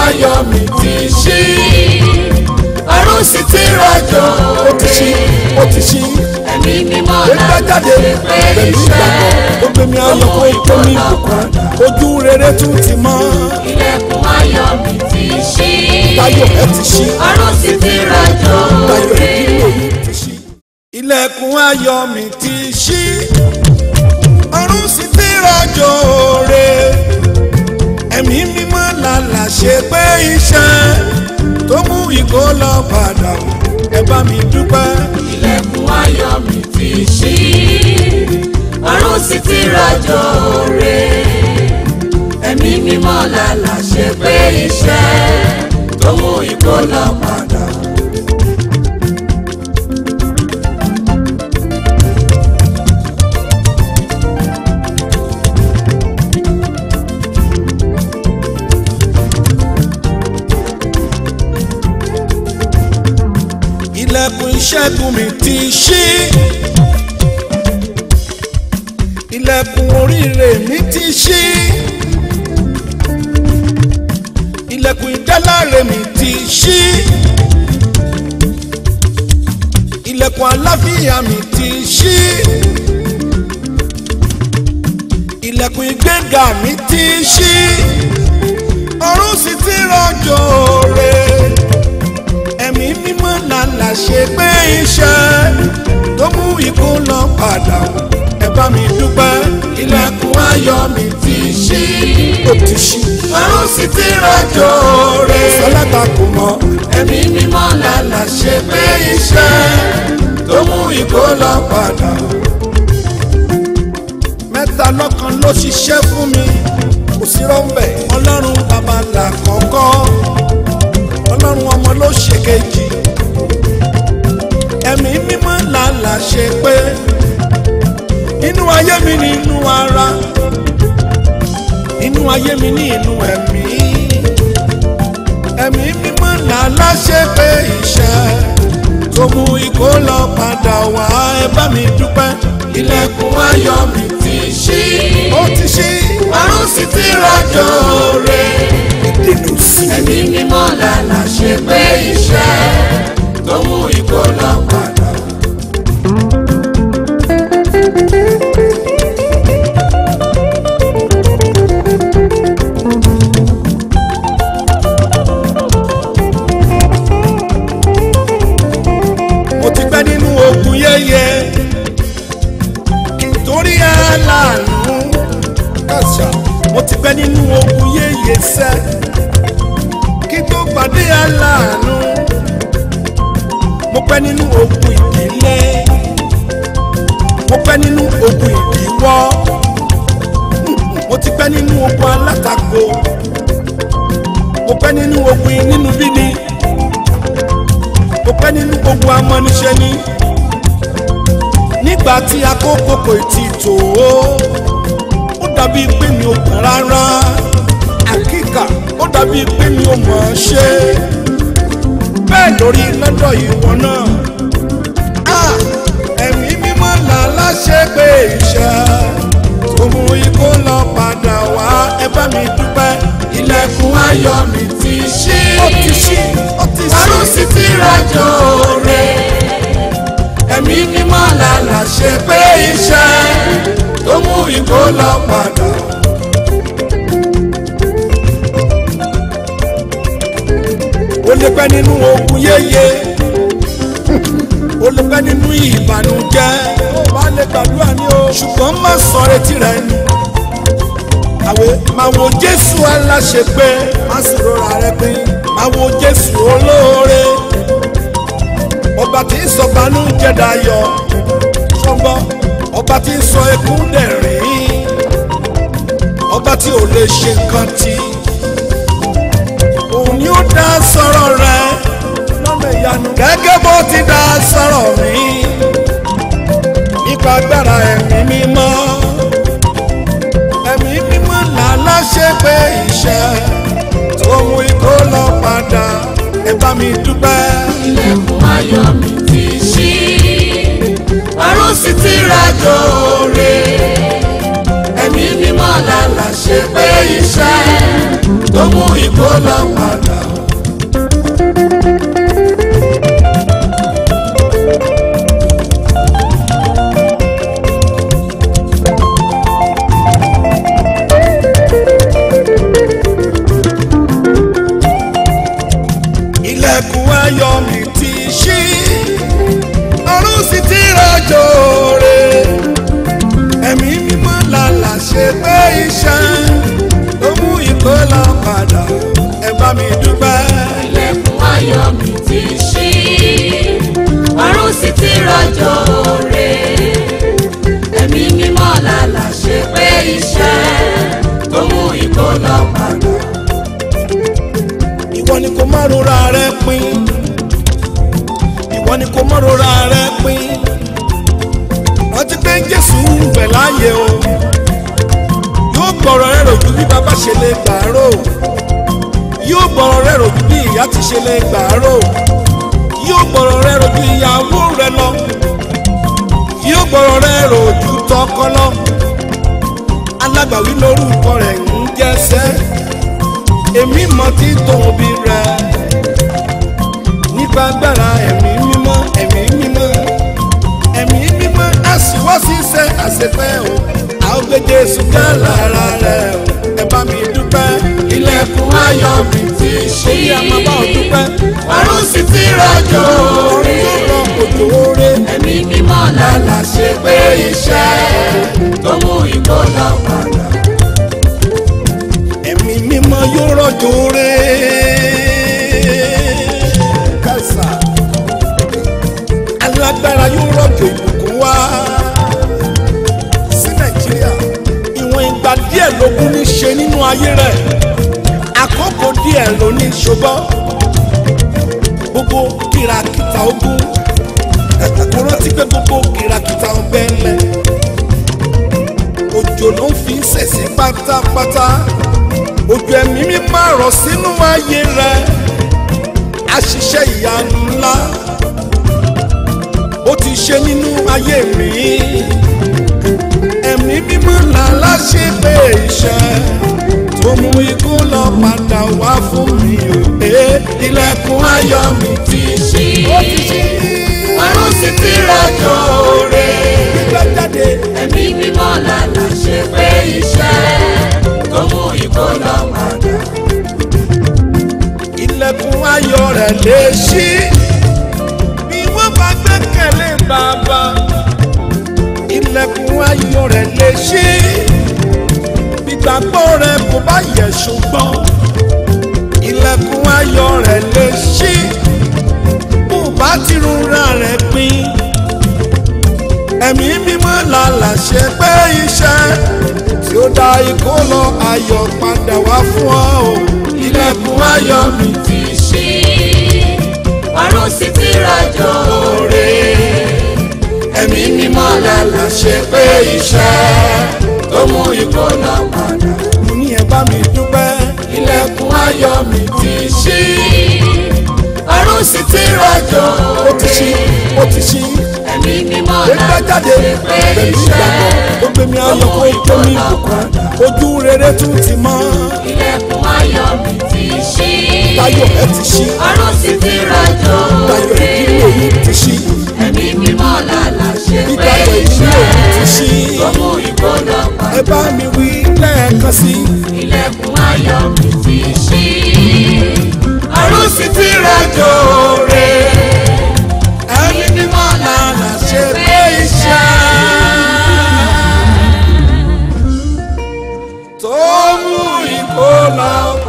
ayọ̀ mi ti ṣí ọ̀run sì ti rọ̀jò ó ti ṣí ó ti ṣí ẹ̀mí mímọ́ ó gbá jáde láti ṣe pé pẹ̀lú iṣẹ́ ìgbàgbọ́ ó gbé mi ayọ̀ kó ìgbé mi bùkún ojú rere tún ti mọ́ ilẹ̀kùn ayọ̀ mi ti ṣí táyọ̀ ẹ ti ṣí ọ̀run sì ti rọ̀jò táyọ̀ ìdílé mi ti ṣí. ilẹ̀kùn ayọ̀ mi ti ṣí ọ̀run sì ti rọ̀jò re ẹ̀mí mímọ́ làlà ṣe pé iṣẹ́ tó mú ìkó lọ padà ẹ bá mi dúpẹ́. ilẹ̀kùn ayọ̀ mi ti ṣí ọ̀run sì ti rọ̀jò re ẹ̀mí mímọ́ làlà ṣe pé iṣẹ́ tó mú ikó lọ padà. ilẹ̀kùn ìṣẹ́gun mi ti ṣí ilẹ̀kùn oríire mi ti ṣí ilẹ̀kùn ìdáláre mi ti ṣí ilẹ̀kùn àlàáfíà mi ti ṣí ilẹ̀kùn ìgbéga mi ti ṣí ọ̀run sì ti rọ̀jò rẹ̀ ẹ̀mí mímọ́ làlà ṣe pé iṣẹ́ tó mú ikú lọ padà ẹ bá mi dúpẹ́ ilẹ̀kùn ayọ̀ mi ti ṣí ó ti ṣí ọ̀run sì ti rọ̀jò re sọlágbà kò mọ ẹ̀mí mímọ́ làlà ṣe pé iṣẹ́ tó mú ikó lọ padà. mẹ́ta lọ́kan ló ṣiṣẹ́ fún mi kò sí rọ́ńbẹ̀ ọlọ́run bàbá là kọ́kọ́ ọlọ́run ọmọ ló ṣe kejì ẹ̀mí mímọ́ làlà ṣe pé inú ayé mi ní inú ara inú ayé mi ní inú ẹ̀mí ẹ̀mí mímọ́ làlà ṣe pé iṣẹ́ tó mú ikó lọ padà wá ẹ bá mi dúpẹ́ ilẹ̀kùn ayọ̀ mi ti ṣí ó ti ṣí ọ̀run sì ti rọ̀jò re ìdènà sí ẹ̀mí mímọ́ làlà ṣe pé iṣẹ́ tó mú ikó lọ padà. mo ti pẹ́ nínú ogun yẹ́yẹ́ kí n torí aláàánú kàṣà mo ti pẹ́ nínú ogun yẹ́yẹ́ sẹ́ kí n tó pàdé aláàánú mo pẹ́ nínú ogun ìdílé mo pẹ́ nínú ogun ìdíwọ́ mo ti pẹ́ nínú ogun alátakò mo pẹ́ nínú ogun nínú bíni mo pẹ́ nínú gbogbo amọ́niṣẹ́ ni nígbà tí àkókò kò tí tó o ó dàbí pé mi ò gbọ́n rárá àkíkà ó dàbí pé mi ò mọ̀ ọ́n ṣe bẹ́ẹ̀ lórí lọ́dọ̀ ìwọ náà Ah, ẹ̀mí mímọ́ là láṣẹ pé iṣẹ́ tó mú ikú lọ padà wá ẹ bá mi dúpẹ́ ilẹ̀kùn ayọ̀ mi ti ṣí ó ti ṣí ó ti ṣí ọ̀run sì ti rọ̀jò re ẹ̀mí mímọ́ làlà ṣe pé iṣẹ́ tó mú ikó lọ padà. ó lè pẹ́ nínú ogun yéye ó lè pẹ́ nínú ìbànújẹ́ ó bá lè gbàdúrà ní o ṣùgbọ́n má sọ retí rẹ nù àwẹ̀ máa wo jésù aláṣepé má sì rọra rẹ pé máa wo jésù olóore ọba tí ń sọ bànújẹ́ dayọ̀ ṣọgbọ́n ọba tí ń sọ ẹkún dẹ̀rín ọba tí ò lè ṣe nǹkan tí òun ni ó dá sọ̀rọ̀ rẹ lọ́nà ìyanu gẹ́gẹ́ bó ti dá sọ̀rọ̀ mi nípa agbára ẹ̀mí mímọ́ ẹ̀mí mímọ́ làlá ṣe pé iṣẹ́ tó mú ikó lọ padà ẹ bá mi dúpẹ́. ilẹ̀kùn ayọ̀ mi ti ṣí ọ̀run sì ti rọ̀jò re ẹ̀mí mímọ́ làlà ṣe pé iṣẹ́ tó mú ìkólọ padà. ilẹ̀kùn ayọ̀ mi ti ṣí ọ̀run sì ti rọ̀jò rẹ̀ ẹ̀mí mímọ́ làlà ṣe pé iṣẹ́ ló mú ìkólọ padà ẹ bá mi dúpẹ́. ilẹ̀kùn ayọ̀ mi ti ṣí ọ̀run sì ti rọ̀jò rè ẹ̀mí mímọ́ làlà ṣe pé iṣẹ́ tó mú ìkólọ padà. ìwọ ni kò má rora rẹ pin ìwọ ni kò má rora rẹ pin rántí pé jésù ń bẹ láàyè o yóò gbọ́rọ̀ rẹ rò ju bí bàbá ṣe lè gbàárò yóò gbọ́rọ̀ rẹ rò ju bí ìyá ti ṣe lè gbàárò yóò gbọ́rọ̀ rẹ rò ju ìyàwó rẹ lọ yóò gbọ́rọ̀ rẹ rò ju tọkọ lọ alágbàwí lórúkọ rẹ̀ ń jẹ́sẹ́ èmi mọ tí tóbi rẹ nípa agbára ẹ̀mí mímọ́ ẹ̀mí mímọ́ ẹ̀mí mímọ́ àṣìwọ́ ṣiṣẹ́ àṣepẹ́ o àwọn gbé Jésù ká lára rẹ o ẹ bá mi dúpẹ́ ilẹ̀kùn ayọ̀ mi ti ṣí orí àmọ́ bá ò dúpẹ́ ọ̀run sì ti rọ̀jò ọ̀run rè yóò rọ òjò oore ẹ̀mí mímọ́ làlà ṣe pé iṣẹ́ tó mú ìkólọ padà. ẹ̀mí mímọ́ yóò rọ̀jò oore kẹsà alágbára yóò rọ̀jò ìbùkún wá sí nàìjíríà ìwọ̀n ìgbà díẹ̀ lógún ní ṣe nínú ayé rẹ̀ àkókò díẹ̀ ló ní ṣùgbọ́n gbogbo kìràkìtà ogun kò rántí pé gbogbo kìràkìtà ọbẹ̀ ńlẹ̀ òjò ló ń fi ṣẹ̀sí pátápátá òjò ẹ̀mí mi máa rọ̀ sínú ayé rẹ̀ àṣìṣe ìyanu ńlá ó ti ṣe nínú ayé mi ẹ̀mí mímọ́ làlá ṣe pé iṣẹ́ tó mú ikú lọ padà wá fún mi ò pé ilẹ̀kùn ayọ̀ mi ti ṣí ọ̀run sì ti rọ̀jò rè gbígbẹ́ jáde ẹ̀mí mímọ́ làlà ṣe pé iṣẹ́ tó mú ìkólọ padà. ilẹ̀kùn ayọ̀ rẹ̀ lè ṣí bí wọ́n bá gbẹ́kẹ̀lé bàbá ilẹ̀kùn ayọ̀ rẹ̀ lè ṣí ìgbàgbọ́ rẹ̀ kò bá yẹ̀ ṣùgbọ́n ilẹ̀kùn ayọ̀ rẹ̀ lè ṣí bó bá ti rúra rẹ̀ pin ẹ̀mí mímọ́ làlà ṣe pé iṣẹ́ tí ó dá ìkólọ ayọ̀ padà wá fún ọ o ilẹ̀kùn ayọ̀ mi ti ṣí ọ̀run sì ti rọ̀jò rè ẹ̀mí mímọ́ làlà ṣe pé iṣẹ́ tó mú ìkólọ padà. mo ní ẹ bá mi dúpẹ́ ilẹ̀kùn ayọ̀ mi ti ṣí ọ̀run sì ti rọ̀jò ó ti ṣí ó ti ṣí ẹ̀mí mímọ́ gbẹgbẹ́ làlà jáde ṣe pé pẹ̀lú iṣẹ́ ìgbàgbọ́ ó gbé mi ayọ̀ kó tó mi bùkún ojú rere tún ti mọ́ ilẹ̀kùn ayọ̀ mi ti ṣí táyọ̀ ẹ ti ṣí ọ̀run sì ti rọ̀jò táyọ̀ rè ìdílé yìí ti ṣí ẹ̀mí mímọ́ làlà ṣe pé ìdájọ́ ìdílé yìí ti ṣí iṣẹ́ tó mú ìkólọ padà. ẹ bá mi wí lẹ́ẹ̀kan sí ilẹ̀kùn ayọ̀ mi ti ṣí ọ̀run sì ti rọ̀jò rè ẹ̀mí mímọ́ làlà ṣe pé iṣẹ́ tó mú ìkólọ